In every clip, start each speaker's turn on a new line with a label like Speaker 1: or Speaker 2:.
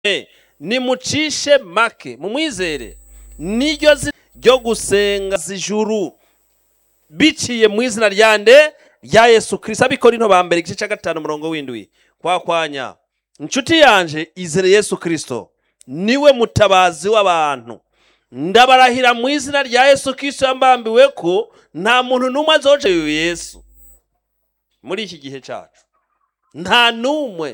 Speaker 1: nimucishe make mumwizere niryo zina ryo gusenga zijuru biciye mu izina rya nde rya yesu kirisito abikorinto ba mbere igice cya gatanu umurongo w'indwi kwa kwanya inshuti yanje izere yesu kirisito niwe mutabazi w'abantu ndabarahira mu izina rya yesu kirisito yambambiwe ko nta muntu n'umwe azoca uyu yesu muri iki gihe cyacu nta n'umwe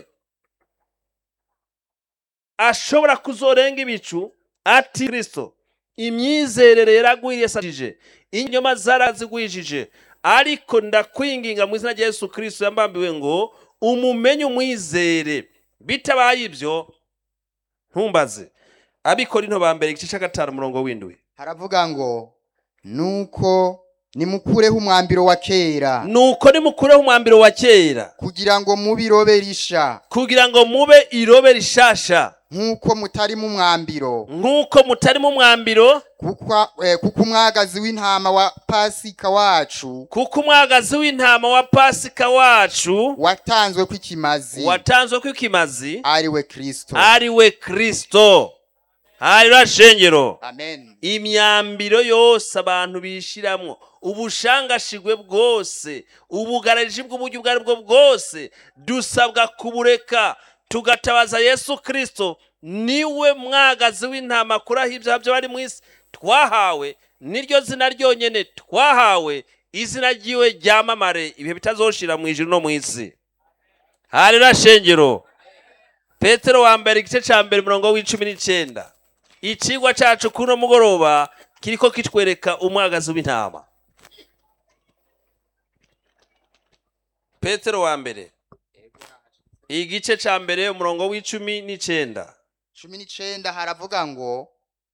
Speaker 1: ashobora kuzorenga ibicu ati kirisito imyizerere yaragwiriye satije inyuma zarazigwijije ariko ndakwinginga mu izina rya yesu kirisito yambambiwe ngo umumenye umwizere bitabaye ibyo ntumbaze abikorinto ba mbere igice cya gatanu umurongo w'indwi
Speaker 2: haravuga ngo nuko nimukureho umwambiro wa kera
Speaker 1: nuko nimukureho umwambiro wa kera
Speaker 2: kugira ngo mubirobe risha
Speaker 1: kugira ngo mube irobe rishasha
Speaker 2: nk'uko mutari mu mwambiro
Speaker 1: nk'uko mutari mu mwambiro
Speaker 2: kuko eh, kuko umwagazi w'intama wa pasika wacu
Speaker 1: kuko umwagazi w'intama wa pasika wacu
Speaker 2: watanzwe kw'ikimazi
Speaker 1: watanzwe kw'ikimazi
Speaker 2: ari we kristo
Speaker 1: ari we kristo hari shengero
Speaker 2: amen
Speaker 1: imyambiro yose abantu bishiramwo ubushangashigwe bwose ubugarariji bw'uburyo ubwo ari bwo bwose dusabwa kubureka tugatabaza yesu kirisito niwe mwagazi w'intama kuraho ibyaha byo bari mu isi twahawe niryo zina ryonyine twahawe izina ryiwe ryamamare ibihe bitazoshira mu ijuru no mu isi hari shengero petero wa mbere igice cya mbere umurongo w'icumi n'icyenda ikigwa cyacu kuri uno mugoroba kiriko kitwereka umwagazi w'intama petero wa mbere igice cya mbere umurongo w'icumi n'icyenda
Speaker 2: cumi n'icenda haravuga ngo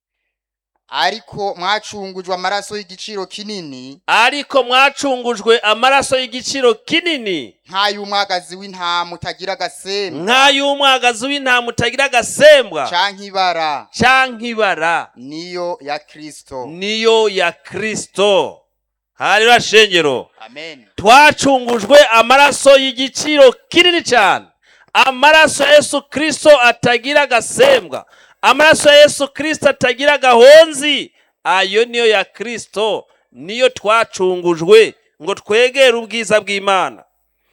Speaker 2: ariko mwacungujwe amaraso y'igiciro kinini
Speaker 1: ariko mwacungujwe amaraso y'igiciro kinini
Speaker 2: nk'ay'umwagazi w'intama utagira agasembwa
Speaker 1: nk'ay'umwagazi w'intama utagira agasembwa
Speaker 2: canke ibara
Speaker 1: canke ibara
Speaker 2: niyo ya kristo
Speaker 1: niyo ya kristo hari shengero
Speaker 2: amen
Speaker 1: twacungujwe amaraso y'igiciro kinini cyane amaraso ya yesu kirisito atagira agasembwa amaraso ya yesu kirisito atagira agahonzi ayo niyo ya kirisito niyo twacungujwe ngo twegere ubwiza bw'imana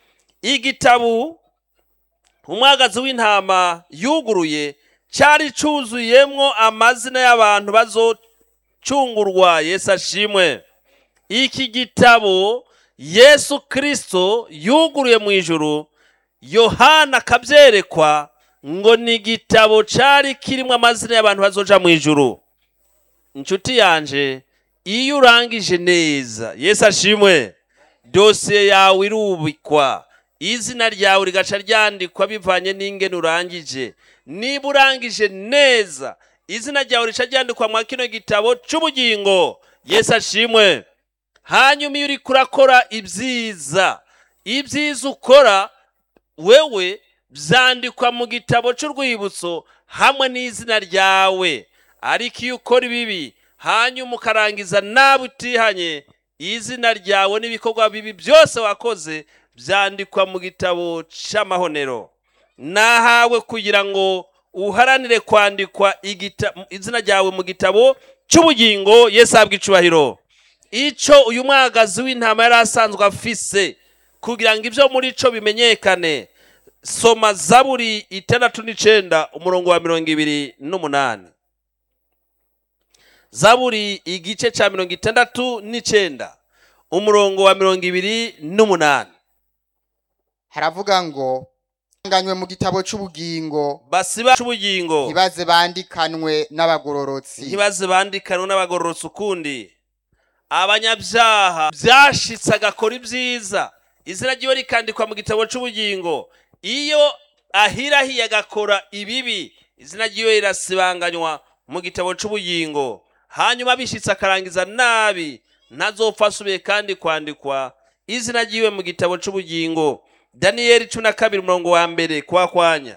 Speaker 1: igitabu umwagazi w'intama yuguruye cyari cyuzuyemo amazina y'abantu bazocungurwa yesu ashimwe iki gitabo yesu kirisito yuguruye mu ijuru yohana akabyerekwa ngo ni igitabo cyari kirimo amazina y'abantu bazoja mu ijuru inshuti yanje iyo urangije neza yesu ashimwe dosiye yawe irubikwa izina ryawe rigaca ryandikwa bivanye n'ingene urangije niba urangije neza izina ryawe rica ryandikwa mwa kino gitabo cy'ubugingo yesu ashimwe hanyuma iyo uriko urakora ibyiza ibyiza ukora wewe byandikwa mu gitabo cy'urwibutso hamwe n'izina ryawe ariko iyo ukora ibibi hanyuma ukarangiza nabi utihanye izina ryawe n'ibikorwa bibi byose wakoze byandikwa mu gitabo cy'amahonero nahawe kugira ngo uharanire kwandikwa igita- izina ryawe mu gitabo cy'ubugingo yesu ahabwa icubahiro icyo uyu mwagazi w'intama yari asanzwe afise kugira ngo ibyo muri cyo bimenyekane soma zaburi itandatu n'icenda umurongo wa mirongo ibiri n'umunani zaburi igice cya mirongo itandatu n'icenda umurongo wa mirongo ibiri n'umunani
Speaker 2: haravuga ngo nganywe mu gitabo c'ubugingo
Speaker 1: basiba c'ubugingo
Speaker 2: ntibaze bandikanwe n'abagororotsi
Speaker 1: ntibaze bandikanwe n'abagororotsi ukundi abanyabyaha byashitse agakora ibyiza izina ryiwe rikandikwa mu gitabo cy'ubugingo iyo ahirahiye agakora ibibi izina ryiwe rirasibanganywa mu gitabo cy'ubugingo hanyuma bishitse akarangiza nabi ntazopfa asubiye kandi kwandikwa izina ryiwe mu gitabo cy'ubugingo daniyeli cumi na kabiri umurongo wa mbere kwa kwanya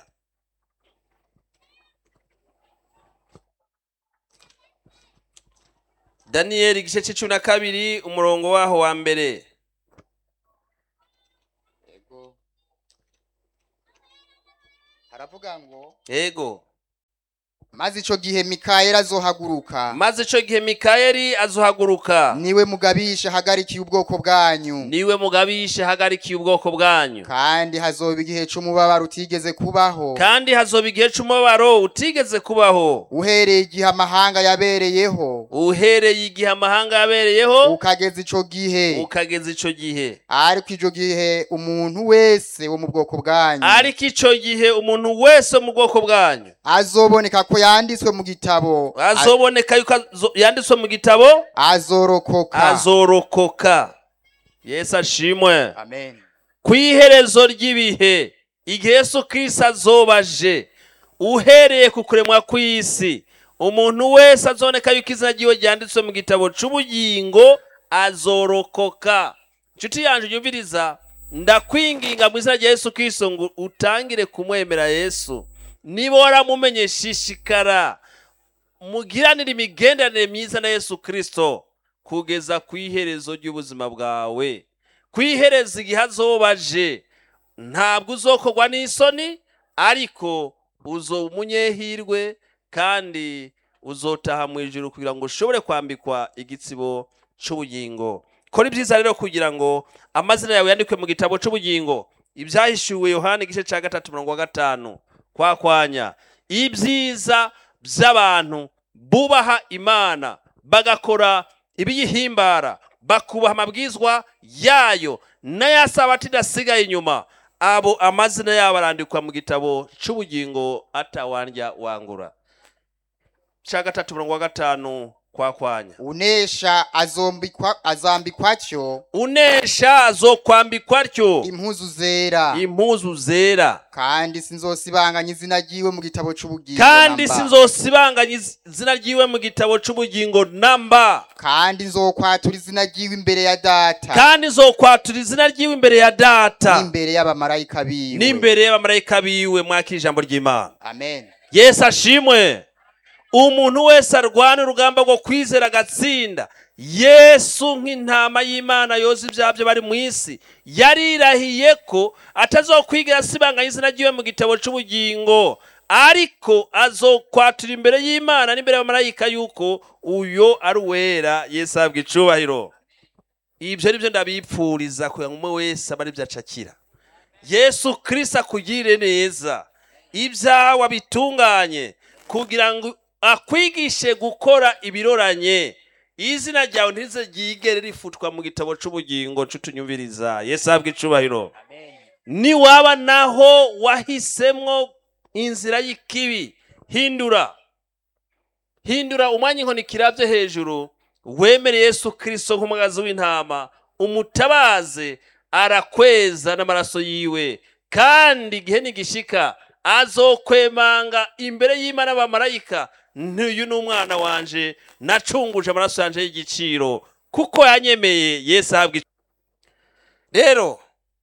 Speaker 1: daniyeli igice cy'icumi na kabiri umurongo waho wa mbere
Speaker 2: haravuga ngo
Speaker 1: yego
Speaker 2: maze ico gihe mikayeli azohaguruka
Speaker 1: maze ico gihe mikayeli azohaguruka
Speaker 2: niwe mugabisha hagarikiye ubwoko bwanyu
Speaker 1: niwe mugabishe hagarikiye ubwoko bwanyu
Speaker 2: kandi hazoba igihe c'umubabaro utigeze kubaho
Speaker 1: kandi hazoba igihe c'umubabaro utigeze kubaho
Speaker 2: uhereye igihe amahanga yabereyeho
Speaker 1: uhereye igihe amahanga yabereyeho
Speaker 2: ukageza ico gihe
Speaker 1: ukageza ico gihe
Speaker 2: ariko ico gihe umuntu wese wo mu bwoko bwanyu
Speaker 1: ariko ico gihe umuntu wese wo mu bwoko bwanyu
Speaker 2: azoboneka ko yanditswe mu gitabo
Speaker 1: azoboneka yuko azo- yanditswe mu gitabo
Speaker 2: azorokoka
Speaker 1: azorokoka yesu ashimwe
Speaker 2: amen
Speaker 1: ku iherezo ry'ibihe igihe yesu kirisito azobaje uhereye ku kuremwa kw'isi umuntu wese azoneka yuko izina ryiwe ryanditswe mu gitabo c'ubugingo azorokoka nshuti yanje yumviriza ndakwinginga mu izina rya yesu kirisito ngo utangire kumwemera yesu niba waramumenye shishikara mugiranire imigenderanire myiza na yesu kirisito kugeza ku iherezo ry'ubuzima bwawe ku iherezo igihe azobaje ntabwo uzokorwa n'isoni ariko uzo umunyehirwe kandi uzotaha mu ijuru kugira ngo ushobore kwambikwa igitsibo c'ubugingo kora ibyiza rero kugira ngo amazina yawe yandikwe mu gitabo c'ubugingo ibyahishuwe yohani igice cya gatatu mirongo wa gatanu kwakwanya ibyiza by'abantu bubaha imana bagakora ibiyihimbara bakubaha amabwizwa yayo n'ayasaba atidasigaye inyuma abo amazina yabo arandikwa mu gitabo c'ubugingo atawandya wangura cya gatatu mirongo wa gatanu kwakwanya
Speaker 2: unesha azombikwa azambikwa cyo
Speaker 1: unesha azokwambikwa atyo
Speaker 2: impuzu zera
Speaker 1: impuzu zera
Speaker 2: kandi sinzosibanganya izina ryiwe mu gitabo c'ubugingo
Speaker 1: kandi
Speaker 2: namba.
Speaker 1: sinzosibanganya izina ryiwe mu gitabo c'ubugingo namba
Speaker 2: kandi nzokwatura izina ryiwe imbere ya data
Speaker 1: kandi nzokwatura izina ryiwe imbere ya data
Speaker 2: n'imbere y'abamarayika biwe
Speaker 1: n'imbere y'abamarayika biwe mwakira ijambo ry'imana
Speaker 2: amen
Speaker 1: yesu ashimwe umuntu wese arwana urugamba rwo kwizera agatsinda yesu nk'intama y'imana yoza ibyaha byo bari mu isi yarirahiye ko atazokwigira asibanganya izina ryiwe mu gitabo c'ubugingo ariko azokwatura imbere y'imana n'imbere y'abamarayika yuko uyo ari uwera yesu ahabwa icubahiro ibyo ni byo ndabipfuriza kugira ngo umwe wese abe aribyo acakira yesu kirisito akugirire neza ibyawe abitunganye kugira ngo akwigishe gukora ibiroranye izina ryawe ntize ryigere rifutwa mu gitabo c'ubugingo c'utunyumviriza yesu ahabwa icubahiro niwaba naho wahisemwo inzira y'ikibi hindura hindura umwanya inkoni kirabye hejuru wemere yesu kirisito nk'umugazi w'intama umutabaze arakweza n'amaraso yiwe kandi igihe nigishika azokwemanga imbere y'imana n'abamarayika ntuyu ni umwana wanje nacunguje amaraso yanje y'igiciro kuko yanyemeye yesu ahabwa ic- rero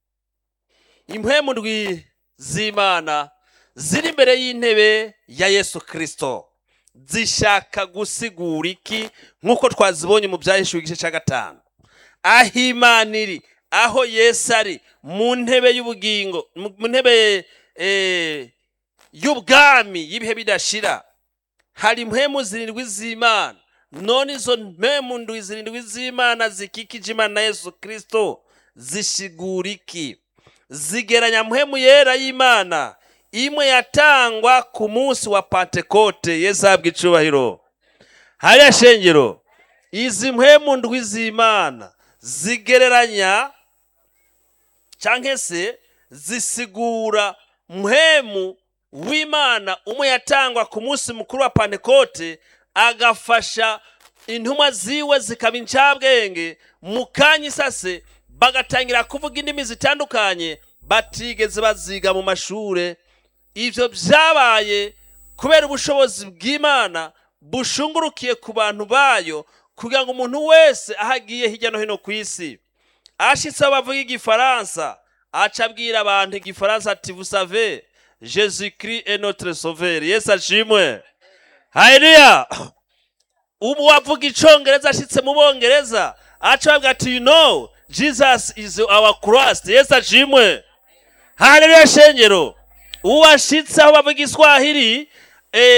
Speaker 1: impwemu ndwi z'imana ziri imbere y'intebe ya yesu kirisito zishaka gusigura iki nk'uko twazibonye mu byahishuwe igice cya gatanu aho imana iri aho yesu ari mu ntebe y'ubugingo mu mu ntebe eh, y'ubwami y'ibihe bidashira hari impwemu zirindwi z'imana none izo mpemu ndwi zirindwi z'imana zikikije imana na yesu kirisito zishigura iki zigeranya mpwemu yera y'imana imwe yatangwa ku munsi wa pantekote yesu ahabwa icubahiro hariya shengero izi mpwemu ndwi z'imana zigereranya cyangwa se zisigura mpwemu w'imana umwe yatangwa ku munsi mukuru wa pantekote agafasha intumwa ziwe zikaba incabwenge mu kanya isase bagatangira kuvuga indimi zitandukanye batigeze baziga mu mashure ivyo vyabaye kubera ubushobozi bw'imana bushungurukiye ku bantu bayo kugira ngo umuntu wese aho agiye hirya no hino ku isi ashitse aho bavuga igifaransa aca abwira abantu igifaransa ati vous savez jésus christ est notre sauveur yesu ashimwe haleluya ubu wavuga icongereza ashitse mu bongereza aca bavuga ati you know jesus is our christ yesu ashimwe haleluya shengero uwashitse aho bavuga iswahili eh,